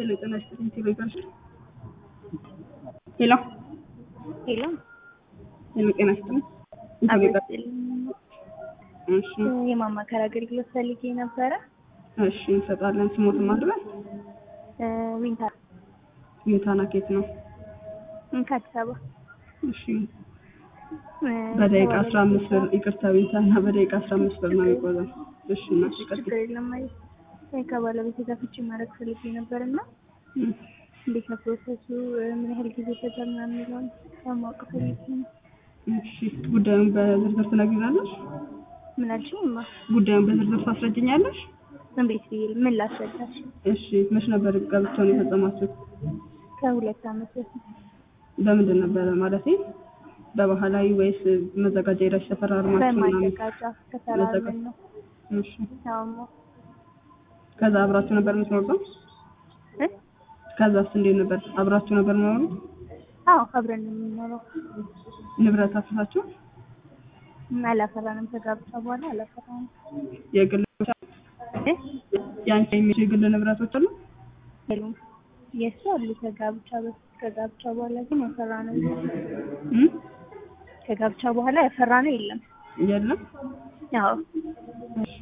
ሄሎ ጤና ይስጥልኝ ቴሌ ጋር ሄሎ ሄሎ ሄሎ ጤና ይስጥልኝ ቴሌ ጋር እሺ የማማከር አገልግሎት ፈልጌ ነበረ። እሺ እንሰጣለን ስሞትን ማድረግ ዊንታ ዊንታና ኬት ነው ከአዲስ አበባ እሺ በደቂቃ አስራ አምስት ብር ይቅርታ ዊንታና በደቂቃ አስራ አምስት ብር ነው የሚቆዘው እሺ እናቴ ቀጥል ችግር የለም ማለት ከባለቤቴ ጋር ፍቺ ማድረግ ፈልጌ ነበር እና እንዴት ነው ፕሮሰሱ? ምን ያህል ጊዜ ይፈጃል ምናምን የሚለውን ለማወቅ ፈልጌ ነው። እሺ ጉዳዩን በዝርዝር ትነግሪናለሽ ምን አልሽኝማ? ጉዳዩን በዝርዝር ታስረጅኛለሽ እንዴት ብዬ ምን ላስረዳሽ? እሺ መች ነበር ጋብቻውን የፈጸማችሁት ከሁለት ዓመት በፊት በምንድን ነበረ ማለቴ በባህላዊ ወይስ መዘጋጃ ሄዳችሁ ተፈራርማችሁ ምናምን በማዘጋጃ ተፈራርመን ነው። እሺ አዎ ከዛ አብራችሁ ነበር የምትኖሩት እ? ከዛስ እንዴት ነበር አብራችሁ ነበር የምትኖሩት አዎ አብረን ነው የምንኖረው። ንብረት አፍርሳችሁ አላፈራንም። ከጋብቻ በኋላ አላፈራንም። የግል ብቻ እ? ያንቺ የሚሉ የግል ንብረቶች አሉ የሉም። የእሱ አሉ ከጋብቻ በፊት ከጋብቻ በኋላ ግን ያፈራ ነው እም? ከጋብቻ በኋላ ያፈራ ነው የለም። የለም አዎ እሺ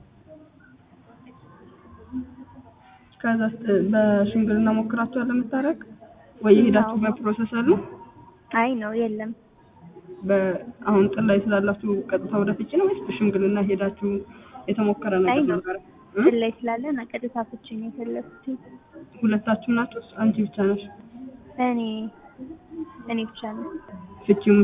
ከዛ በሽምግልና ሞክራችኋል ለመታረቅ ወይ የሄዳችሁበት ፕሮሰስ አለ አይ ነው የለም። በአሁን ጥል ላይ ስላላችሁ ቀጥታ ወደ ፍቺ ነው ወይስ በሽምግልና ሄዳችሁ የተሞከረ አይ ነገር ነው ነበር እ? ጥል ላይ ስላለን ቀጥታ ፍቺ ነው የፈለኩት። ሁለታችሁ ናችሁ አንቺ ብቻ ነሽ እኔ እኔ ብቻ ነው ፍቺው